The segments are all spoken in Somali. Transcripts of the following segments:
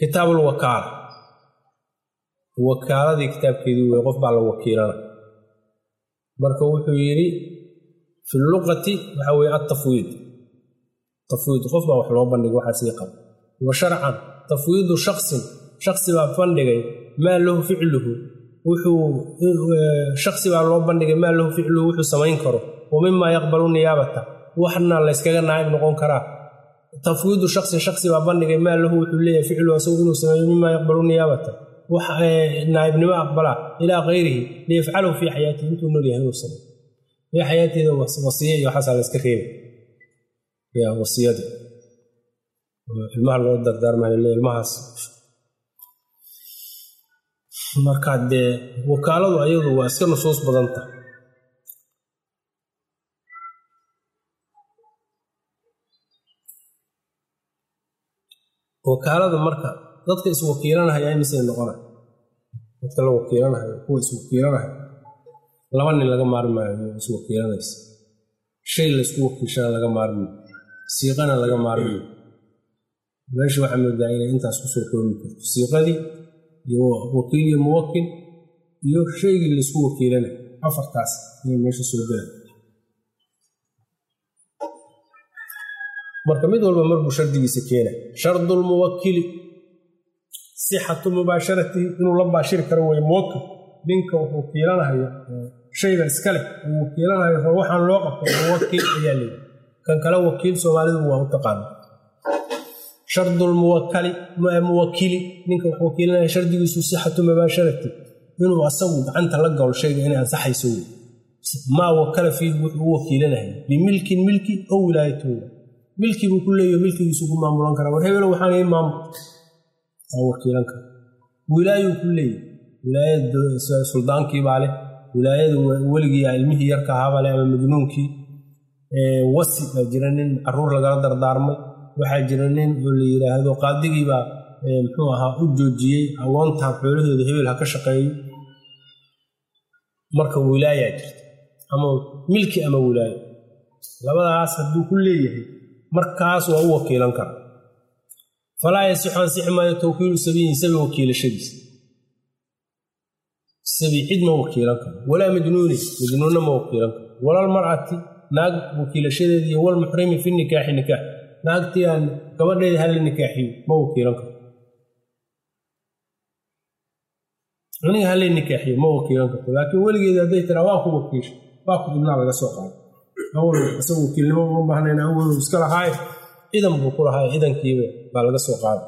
kitaabulwakaala wakaaladii kitaabkeedii wey qof baa la wakiilana marka wuxuu yidhi fi luqati waxa weye atafwiid tafwiid qof baa wax loo bandhigay waxaa sii qaba wa sharcan tafwiidu shaksin shaksi baa bandhigay maa lahu ficluhu wuxuu shaksi baa loo bandhigay maa lahu ficluhu wuxuu samayn karo wa mimaa yaqbalu niyaabata waxna layskaga naa'ib noqon karaa tafwiidu shaksin shaksi baa bandhigay maa lahu wuxuu leeyahay ficluhu asagu inuu sameeyo mimaa yaqbalu niyaabata wax naa'ibnimo aqbalaa ilaa kayrihi liyafcalahu fii xayaatihi intuu nool yahay inuu sameeyo fii xayaatiida wasiye iyo waxaasaa layska reebay ya wasiyada ilmaha loo dardaarmayo le ilmahaas marka dee wakaaladu ayadu waa iska nusuus badanta wakaalada marka dadka iswakiilanahaya imisay noqona dadka la wakiilanahayo kuwa iswakiilanahaya laba nin laga maarmi maayo iswakiilanaysa shay laysku wakiishana laga maarmi siiqana laga maarmi meesha waxaa moodaa inay intaas kusoo koobi karto siiqadii iyo wakiil iyo muwakil iyo shaygii laysku wakiilanay afartaas inay meesha soo gela marka mid walba marbuu shardigiisa keena shardulmuwakili sixatu mubaasharatihi inuu la baashiri karo wey muwakil ninka wuxuu wakiilanahayo shayga iska leh uu wakiilanahayo oo waxaan loo qabto muwakil ayaa leeyi kan kale wakiil soomaalidu waa u taqaana shardulmuwakali muwakili ninka wuxuu wakiilanaya shardigiisu sixatu mubaasharati inuu asagu gacanta la galo shayga inay ansaxayso wey maa wakala fiihi wuxuu u wakiilanaya bimilkin milki ow wilaayatooda milki buu ku leeyaho milkigiisu ku maamulan karaa war hebelo waxaan ii maamul waa wakiilan kara wilaayuu ku leeyahy wilaayada suldaankii baa leh wilaayada weligii ilmihii yarka ahaabaa leh ama majnuunkii wasi baa jira nin caruur lagala dardaarmay waxaa jira nin oo la yidhaahdo qaadigiibaa muxuu ahaa u joojiyey awoontan xoolahooda hebel ha ka shaqeeyo marka wilaayaa jirta ama milki ama wilaayo labadaas hadduu ku leeyahay markaas waa u wakiilan kara falaa yasixu ansixi maayo tawkiilu sabiyin sabi wakiilashadiisa sabi cid ma wakiilan karo walaa majnuuni majnuunna ma wakiilan karo walalmar'ati naag wakiilashadeeda iyo walmuxrimi fi nikaaxi nikaax naagtii aan gabadheeda hala nikaaxiyo ma wakiilan karo aniga hala nikaaxiyo ma wakiilan karto laakiin weligeeda hadday tiraa waa ku wakiisha waa ku ibnaa laga soo qaado awal isagu wakiilnimo uma baahnayn awal iska lahaaye ciidan buu ku lahaay ciidankiiba baa laga soo qaaday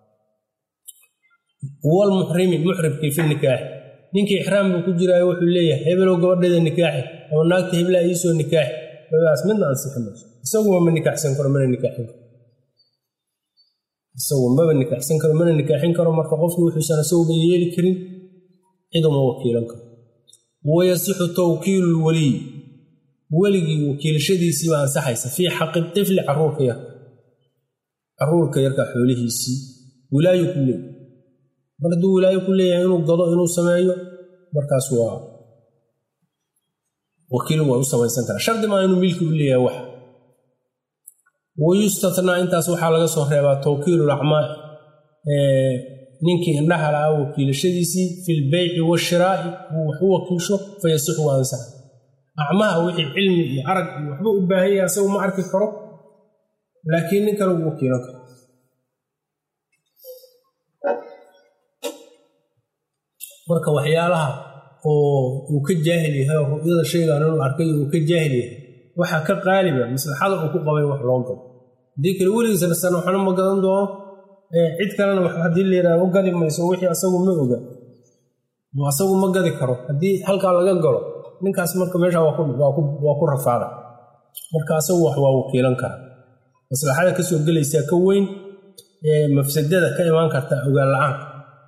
walmuxrimi muxribkii fi nikaaxi ninkii ixraam buu ku jiraayo wuxuu leeyahay hebelow gabadheeda nikaaxi ama naagta heblaa iisoo nikaaxi labadaas midna ansixi mayso isaguba ma nikaaxsan karo mana nikaaxin karo isagu maba nikaaxsan karo mana nikaaxin karo marka qofkii wuxuusan isaguba yeeli karin ciduma wakiilan karo wayasixu tawkiilu lwaliy weligii wakiilashadiisiiba ansaxaysa fii xaqi tifli caruurka yarka caruurka yarkaa xoolihiisii wilaayo ku leeyahy mar hadduu wilaayo ku leeyahay inuu gado inuu sameeyo markaas waa wakiil waa u samaysan karaa shardi maa inuu milki u leeyahay wax wayustathnaa intaas waxaa laga soo reebaa tawkiilu lacmaa ninkii indhaha lahaa wakiilashadiisii fi lbeyci washiraa'i uu wax u wakiisho fayasixu waa ansaxa acmaha wixii cilmi iyo arag iyo waxba u baahan yahay asagu ma arki karo laakiin nin kale uu wakiilan karo marka waxyaalaha oo uu ka jaahil yahay oo ru'yada shaygan inuu arkay uu ka jaahil yahay waxaa ka qaaliba maslaxada uu ku qabay wax loo gado haddii kale weligiisana sana waxna ma gadan doono cid kalena wax haddii la yidhahdo u gadi mayso wixii asagu ma oga oo asagu ma gadi karo haddii halkaa laga galo ninkaas marka meesha waa ku rafaada marka asagu wax waa wakiilan kara maslaxada kasoo gelaysaa ka weyn ee mafsadada ka imaan karta ogaan la-aanka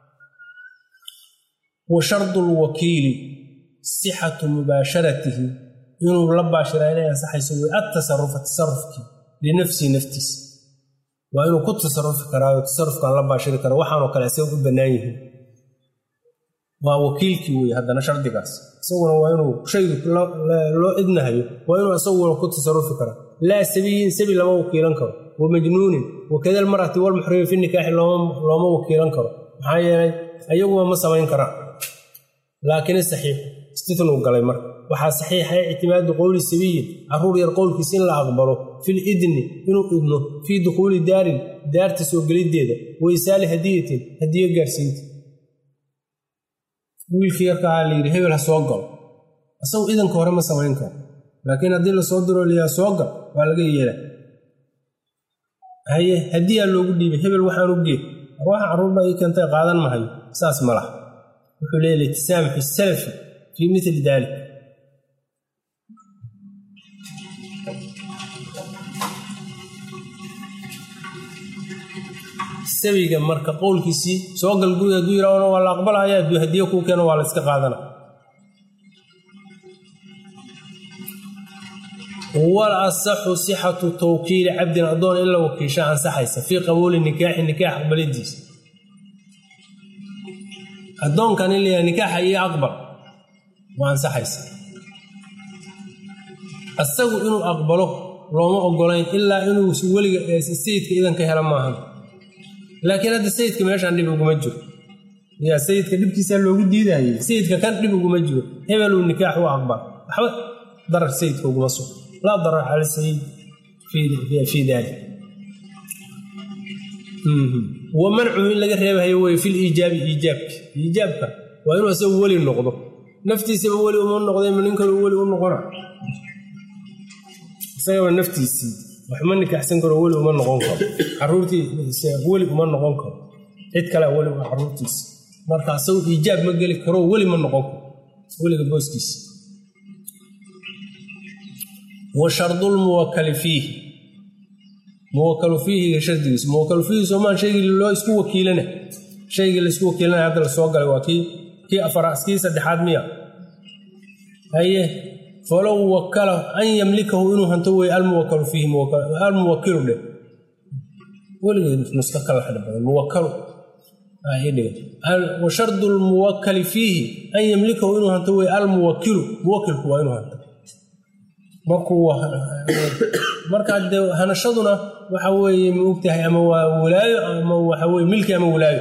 wa shardu lwakiili sixatu mubaasharatihi inuu la baashiraa inay ansaxayso way adtasarufa tasarufkii linafsihi naftiisa waa inuu ku tasarufi karaayo tasarufkaan la baashiri karo waxaanoo kale isaga u bannaan yihiin waa wakiilkii wey haddana shardigaas isaguna waa inuu shaygu loo idnahayo waa inuu isaguna ku tasarufi kara laa sabiyin sabi lama wakiilan karo wa majnuunin wakada almarati walmuxrimi fi nikaaxi looma wakiilan karo maxaa yeelay ayaguba ma samayn karaan laakiin saxiix istitnuu galay marka waxaa saxiixa ictimaadu qowli sabiyin caruur yar qowlkiisa in la aqbalo fil idni inuu idno fii dukhuuli daarin daarta soo geliddeeda wa isaali hadiyatin hadiyo gaarsiinta wiilkii yarkaa la yidhi hebel ha soo galo isagu idanka hore ma samayn karo laakiin haddii lasoo diro layaa soo gal waa laga yeela haye hadiyaa loogu dhiibay hebel waxaan u gee arwaxa carruurba ii keentay qaadan mahayo saas ma laha wuxuu leeya litisaamxu salafi fii mili daalik sabiga marka qowlkiisii soo gal guriga hadduu yidhaahna waa la aqbalaya hadduu hadiye kuu keeno waa la iska qaadana wal asaxu sixatu tawkiili cabdin addoon in la wakiisha ansaxaysa fii qabuuli nikaaxi nikaax aqbalidiisa addoonkan in layaha nikaaxa iyo aqbal waa ansaxaysa asagu inuu aqbalo looma ogolayn ilaa inuu weliga sayidka idanka hela maahan laakiin hadda sayidka meeshaan dhib uguma jiro yaa sayidka dhibkiisaa loogu diidayay sayidka kan dhib uguma jiro hebeluu nikaax u aqbal waxba darar sayidka uguma sugo laa darar cala sayid fii daalik wa mancuhu in laga reebahayo wey fil iijaabi iijaabka iijaabka waa inuu isagu weli noqdo naftiisaba weli uma noqday ma nin kaloo weli u noqona isagaba naftiisii waxma nikaaxsan karo weli uma noqon karo caruurtii weli uma noqon karo cid kale weli waa caruurtiisa marka isagu iijaab ma geli karo weli ma noqon karo weliga booskiisa wa shardulmuwakali fiihi muwakalu fiihiga shardigiisa muwakalu fiihi soomaan shaygii loo isku wakiilana shaygii laisku wakiilana hadda la soo galay waa kii kii afaraad kii saddexaad miya haye falow wakala an yamlikahu inuu hanto wey almuwakalu fiihi almuwakilu dheh weligeed nuska kala xidha badan muwakalu wa shardu lmuwakali fiihi an yamlikahu inuu hanto wey almuwakilu muwakilku waa inuu hanto markuu markaa dee hanashaduna waxa weeye ma ogtahay ama waa walaayo ama waxa weye milki ama walaayo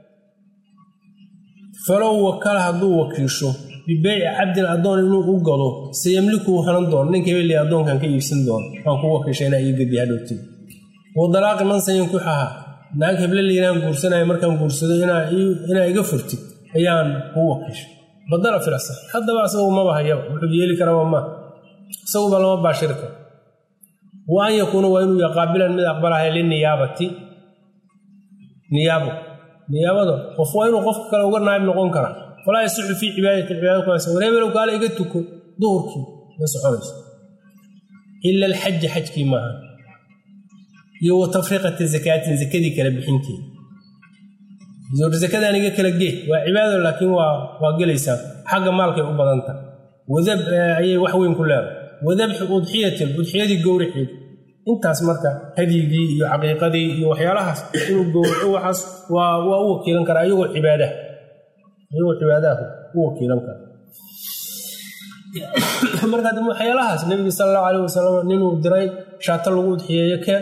falow wakala hadduu wakiisho bibeyci cabdin addoon inuu u gado sayamlikuu hanan doono ninka hebel addoonkan ka iibsan doono waan ku wakiisha inaa ii gadiya hadhowtid wadalaaqi man sayankuxaha naag heble layraan guursanaya markaan guursado inaa iga furtid ayaan kuu wakiishay badala filasa haddaba asagu maba hayaba wuxuu yeeli karaba maa isaguba lama baashiri karo wa an yakuuna waa inuu qaabilan mid aqbalahay liniyaabati niyaabo niyaabada qof waa inuu qofka kale uga naayib noqon karaa walaa yasixu fii cibaadati cibaada kuas wareebelow kaale iga tuko duhurkii ma soconayso ila alxaja xajkii maaha iyo wa tafriiqata zakaatin zakadii kala bixinteeda zakadaan iga kala gee waa cibaado laakiin waa gelaysaa xagga maalkay u badanta wadab ayay wax weyn ku leedahay wadabxi udxiyatin udxiyadii gowraceed intaas marka hadyigii iyo caqiiqadii iyo waxyaalahaas inuu gowraco waxaas waa waa u wakiilan karaa iyagoo cibaadaha iyagoo cibaadaha u wakiilan kara marka dambe waxyaalahaas nebiga sala allahu calayh wasalam ninuu diray shaato lagu udxiyeeyo keen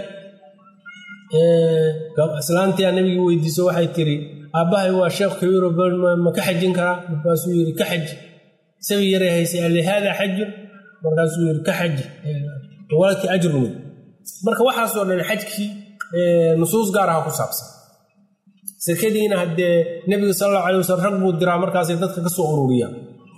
islaantiyaa nebigii weydiiso waxay tiri aabbahay waa sheekh kabiiro ma ka xajin karaa markaasuu yidhi ka xaji sabi yaray haysay alli haadaa xajun markaasuu yidhi ka xaji walakii ajrun wey marka waxaasoo dhan xajkii nusuus gaar aha ku saabsan sakadiina haddee nebiga sal allahu alay wasalam rag buu diraa markaasay dadka ka soo ururiyaan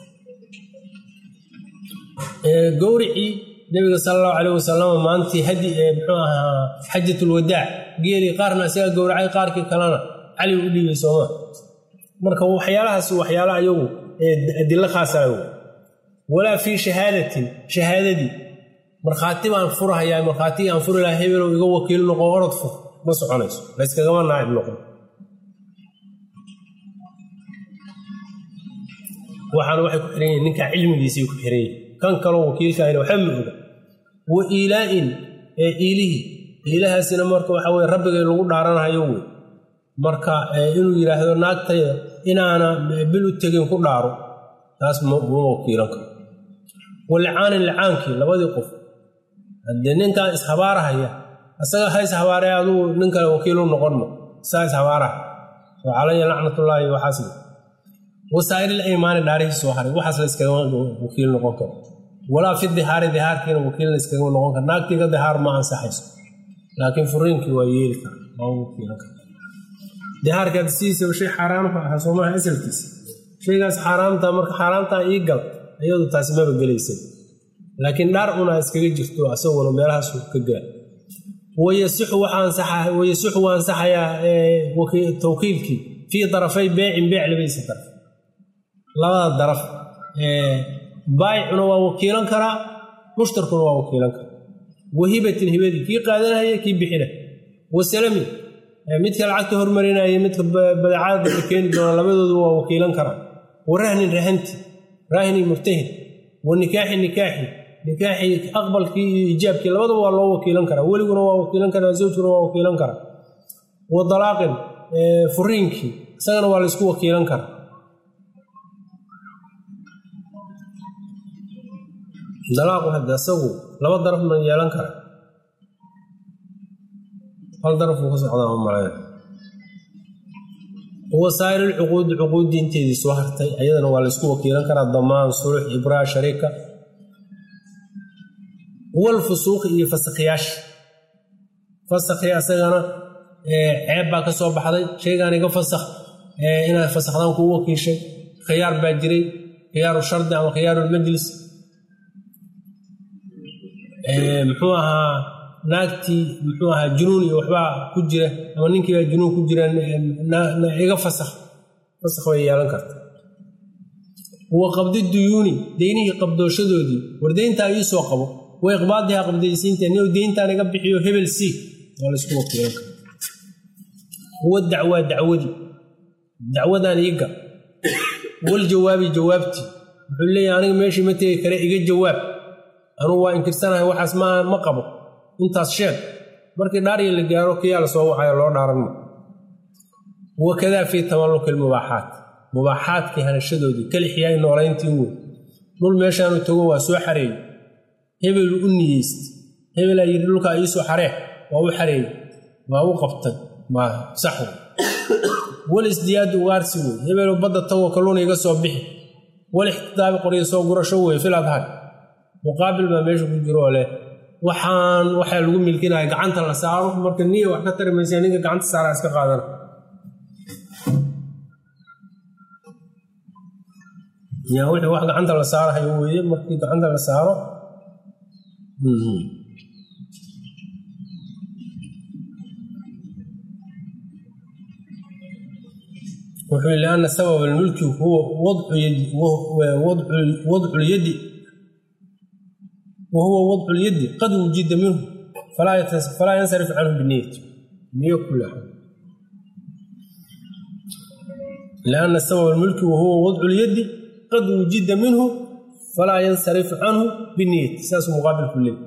gowricii nebiga sala allahu calayh wasalam maantii hadi muxuu ahaa xajatulwadaac geelii qaarna isaga gowracay qaarkii kalena cali u dhiibay sooma marka waxyaalahaas waxyaala ayagu adilo khaasa walaa fii shahaadatin shahaadadii markhaati baan furhayaa markhaatigii aan furi lahaa hebelow iga wakiil noqo orod fur ma soconayso layskagama naacib noqon waxaana waxay ku xiran yihin ninkaa cilmigiisay ku xiran yihin kan kaloo wakiilkaayna waxba ma oga wa iilaa'in ee iilihii iilahaasina marka waxa weye rabbigay lagu dhaaranahayo wey marka inuu yidhaahdo naagtayda inaana bil u tegin ku dhaaro taas muma wakiilan karo walicaanin licaankii labadii qof haddee ninkan ishabaarahaya asaga ha ishabaaree adugu nin kale wakiilu noqonma isaa ishabaaraha oo calaya lacnatullaahi waxaasle wasaa'iril aymaani dhaarihii soo haray waxaas la iskaga wakiil noqon karo walaa fi dihaari dihaarkiina wakiil la iskaga noqon karo naagtiiga dihaar ma ansaxayso laakiin furiinkii waa yeeli kara waa wakiilan kara dihaarka sidiisaba shay xaaraamka aha soomaha asalkiisa shaygaas xaaraamta marka xaaraamtaa ii gal iyadu taasi maba gelaysa laakiin dhaar unaa iskaga jirto asaguna meelahaas ka gaar wayasixu waa ansaxayaa tawkiilkii fii darafay beecin beec labadiisa daraf labada daraf baayicuna waa wakiilan karaa mushtarkuna waa wakiilan karaa wahibatin hibadii kii qaadanaya kii bixina wasalami midka lacagta hormarinaya midka badeecada keeni doona labadoodu waa wakiilan karaa wa rahnin rahanti rahni murtahin wa nikaaxi nikaaxi nikaaxi aqbalkii iyo ijaabkii labadaba waa loo wakiilan karaa weliguna waa wakiilan karaa zawjkuna waa wakiilan karaa wa dalaaqin furiinkii isagana waa laysku wakiilan karaa dalaaqu hadde asagu laba daraf ma yeelan kara hal daraf uu ka socdaa ma malaya wasaa'ir alcuquudi cuquuddii inteedii soo hartay ayadana waa laysku wakiilan karaa damaan sulux ibraa shariika walfusuuqi iyo fasakhiyaasha fasakhi asagana ceeb baa ka soo baxday shaygaan iga fasakh inaad fasakhdaan kuu wakiishay khiyaar baa jiray khiyaaru shardi ama khiyaarulmajlis muxuu ahaa naagtii muxuu ahaa junuun iyo waxbaa ku jira ama ninkiibaa junuun ku jira iga fasakh fasakh bay yeelan karta wa qabdi duyuuni deynihii qabdooshadoodii war deyntaa ii soo qabo wa iqbaadihaa qabdaysiinta nin deyntaan iga bixiyo hebel siig waa laysku wakiilan kara wa dacwaa dacwadii dacwadaan iiga wal jawaabi jawaabtii wuxuu leeyahay aniga meeshii ma tegi kare iga jawaab anugu waa inkirsanahay waxaas ma qabo intaas sheeg markii dhaariya la gaaro kiyaa la soo waxayo loo dhaaranma wakadaa fii tamalluki lmubaaxaat mubaaxaadkii hanashadoodii kalixyaay noolayntii wey dhul meeshaanu tago waa soo xareeyey hebelu u niyeyst hebelaa yidhi dhulkaa iisoo xaree waa u xareeyey waa u qabtay maa sax wey wal isdiyaadu ugaarsi wey hebelu badda tagoo kalluuna iga soo bixi wal ixtidaabi qoryo soo gurasho wey fil adhar muqaabil baa meesha ku jiroo leh waxaan waxaa lagu milkinaya gacanta la saaro marka niya wax ka tari maysa ninka gacanta saaraa iska qaadana yaa wixii wax gacanta la saarahayo weeye markii gacanta la saaro wuxuu lianna sabab almulki huwa wadcu lyadi wahuwa wadcu lyadi qad wujida minhu falaa yansarif canhu biniyati niyo kula lianna sabab almulki wahuwa wadcu lyadi qad wujida minhu falaa yansarif canhu biniyati saasuu muqaabilku leey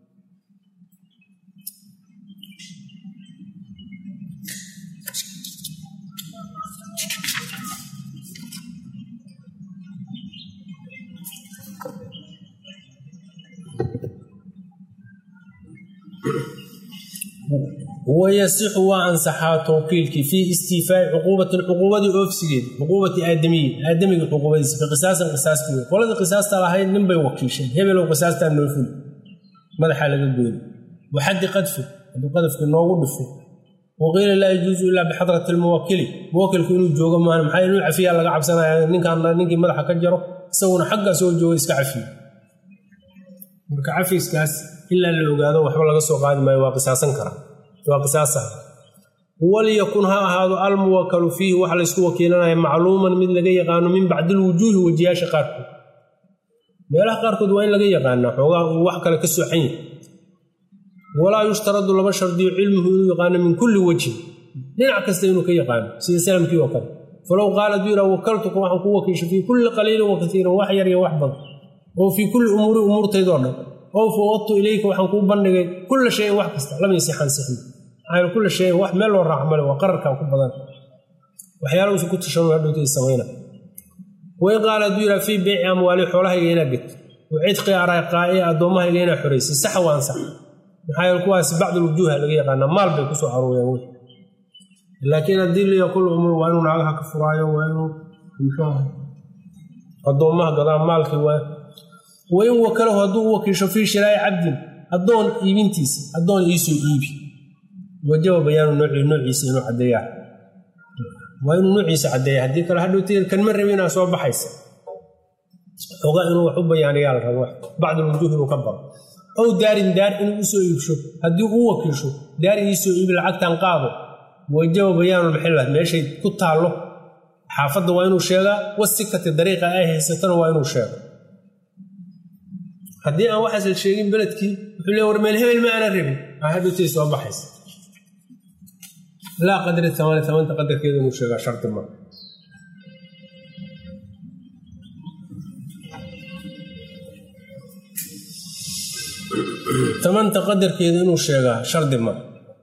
wayasixu waa ansaxaa tawkiilkii fii istiifaa'i cuquubatin cuquubadii oofsigeed cuquubati aadamiyi aadamiga cuquubadiisa fi qisaasin qisaastii wey qoladii qisaasta lahayd ninbay wakiisheen hebelow qisaastaa noo fuli madaxaa laga goyni waxaddi qadfi hadduu qadafkii noogu dhifo waqiila laa yajuusu ilaa bixadrati lmuwakili muwakilku inuu joogo maan maxaa inuu cafiyaa laga cabsanaya ninkaan ninkii madaxa ka jaro isaguna xaggaa soo jooga iska cafiyo marka cafiiskaas ilaa la ogaado waxba laga soo qaadi maayo waa qisaasan karaa waa qisaasa walyakun ha ahaado almuwakalu fiihi waxa laysku wakiilanaya macluuman mid laga yaqaano min bacdi lwujuuhi wajiyaasha qaarkood meelaha qaarkood waa in laga yaqaanaa xoogaa uu wax kale ka sooxan yahay walaa yushtaradu lama shardiyo cilmuhu inuu yaqaano min kulli wejhin dhinac kasta inuu ka yaqaano sida salamkii oo kale falow qaala duu yidhaa wakaltuka waxaan ku wakiisha fii kulli qaliilin wa kaiirin wax yar iyo wax badan oo fii kulli umuuri umuurtaydoo dhan oo fawadtu ilayka waxaan kuu bandhigay kulla shayin wax kasta lam yasix ansixin maxaa kulla shayin wax meel loo raaco male waa qararkaa ku badan waxyaala uusan ku tashan hadhowta samayna wain qaala hadduu yidhaha fii beyci amwaali xoolahayga inaa gedto wa cidqi araqaa'i addoommahayga inaa xoraysay sax waan sax maxaa yeele kuwaas bacdulwujuuha laga yaqaanaa maal bay kusoo aruureen wey laakiin haddii liya kul umur waa inuu naagaha ka furaayo waa inuu muxuu addoommaha gadaa maalkii waa wain wakalahu hadduu u wakiisho fii shiraa'i cabdin addoon iibintiisa addoon iisoo iibi wajaba bayaanu noocii noociisa inuu caddeeyaa waa inuu noociisa caddeeya haddii kale hadhowti kanma rabi inaa soo baxaysa xogaa inuu wax u bayaaniyaa la rabo bacdulwujuuh inuu ka baro ow daarin daar inuu usoo iibsho haddii uu wakiisho daar iisoo iibi lacagtan qaado wajaba bayaanulmaxilla meeshay ku taallo xaafadda waa inuu sheegaa wasikati dariiqa ay haysatana waa inuu sheego haddii aan waxaas la sheegin beledkii wuxuu le war meel hebel ma aana rabin aa hadhowtay soo baxaysa laa qadri tamaani tamaanta qadarkeeda inuu sheegaa shardi ma tamanta qadarkeeda inuu sheegaa shardi ma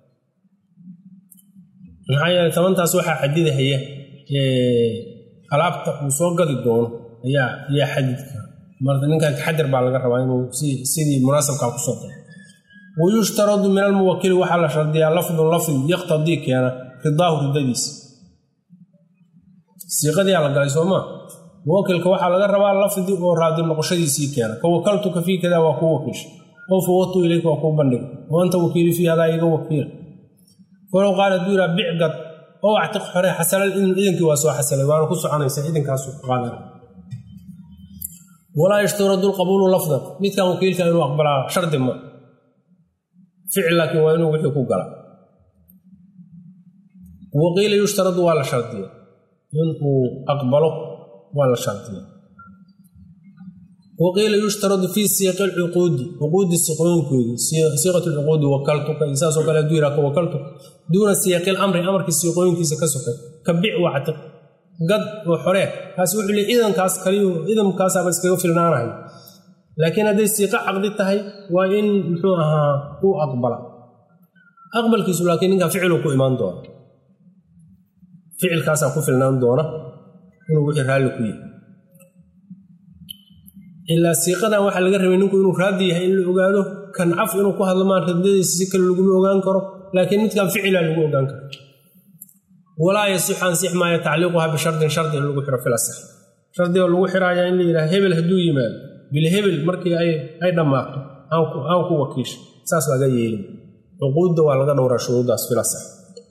maxaa yeele tamantaas waxaa xadidahaya alaabta uu soo gadi doono ayaa ayaa xadidka marka ninkan taxadir baa laga rabaa inuu sidii munaasabkaa kusoo daro wayushtaradu min almuwakili waxaa la shardiyaa lafdun lafdi yaqtadii keena ridaahu ridadiisa siiqadiyaa la galay soomaa muwakilka waxaa laga rabaa lafdi oo raadi noqoshadiisii keena ka wakaltuka fii kada waa kuu wakiisha oo fawatu ilayka waa kuu bandhiga oo anta wakiili fii hadaa iga wakiila walow qaal hadduu yihaa bicgad oo actiq xore xasalal idin idinkii waa soo xasalay waana ku soconaysa idinkaasu qaadan walaa yashtaradu lqabuulu lafdan midkan wakiilka inuu aqbalaa shardi ma ficil laakiin waa inuu wixii ku gala waqiila yushtaradu waa la shardiya inuu aqbalo waa la shardiya waqiila yushtaradu fii siiqi lcuquudi cuquudi siqooyinkoodii siiqat lcuquudi wakaltuka iyo saasoo kale hadduu yihahka wakaltuka duuna siiqi lamri amarkii siiqooyinkiisa ka sokay ka bic wactiq gad oo xoree kaasi wuxuu le idankaas kaliyu idankaasaaba iskaga filnaanahay laakiin hadday siiqo caqdi tahay waa in muxuu ahaa uu aqbala aqbalkiisu laakiin ninkaa ficiluu ku imaan doona ficilkaasaa ku filnaan doona inuu wixii raalli ku yahay ilaa siiqadan waxaa laga rabay ninku inuu raadi yahay in la ogaado kan caf inuu ku hadlo maan radadiisa si kale laguma ogaan karo laakiin midkan ficilaa lagu ogaan karo walaa yasixu ansix maayo tacliiquha bishardin shardi in lagu xiro filasax shardiga lagu xiraayaa in la yidhaha hebel hadduu yimaado bilhebel markii ay dhammaato aan ku wakiisha saas laga yeelin cuquudda waa laga dhowraa shuruuddaas filasax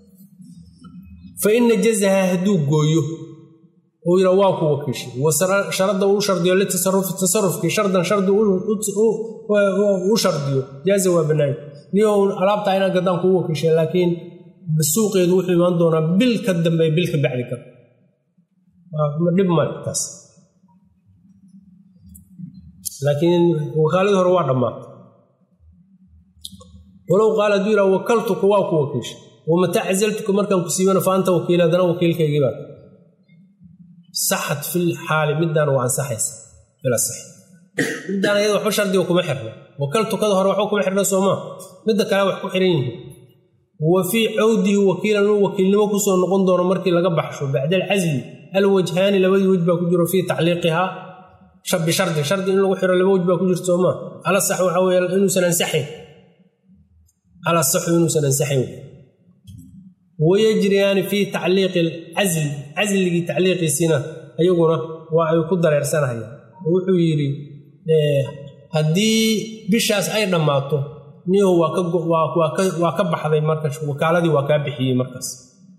fa in najazaha hadduu gooyo uu yidha waa ku wakiishay washarada uu shardiyo litasarufi tasarufkii shardan shardi u shardiyo jaaza waa banaay niyo alaabtaa inaan gaddaan kugu wakiishay laakiin suuqeedu wuxuu imaan doonaa bil ka dambe bil ka bacdi kar dhib male taas laakiin wakaaladii hore waa dhammaatay walow qaala hadduu yidhaha wakaltuka waa ku wakiishay wamataa cazaltuka markaan ku siibana fa anta wakiil haddana wakiilkaygii baa saxat fil xaali midaan waa ansaxaysa bila sax midaan ayada waxba shardiga kuma xirna wakaltukada hore waxba kuma xirna soomaa midda kale wax ku xiran yihiin wa fii cawdihi wakiilan inuu wakiilnimo kusoo noqon doono markii laga baxsho bacda alcasli alwajhaani labadii wej baa ku jiro fii tacliiqihaa bishardin shardi in lagu xiro laba wej baa ku jirta soomaa ala sax waxa weye inuusan ansaxayn ala saxu inuusan ansaxayn wayajriyaani fii tacliiqi alcasli casligii tacliiqiisiina ayaguna waa ay ku dareersanayaan wuxuu yidhi haddii bishaas ay dhammaato niyahu waa ka baxday marka wakaaladii waa kaa bixiyey markaas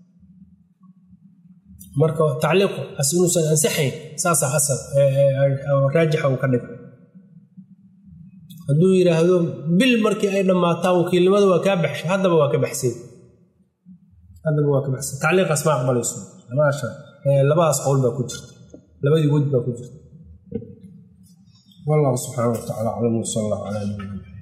marka tacliiqu as inuusan ansaxayn saasaa asal raajixa uu ka dhigay hadduu yidhaahdo bil markii ay dhammaataan wakiilnimada waa kaa baxshay haddaba waa ka baxsay haddaba waa ka baxsay tacliiqaas ma aqbalayso labadaas qowl baa ku jirta labadii wej baa ku jirta wallahu subxaana wa tacala aclam sal allah calaa nabiyina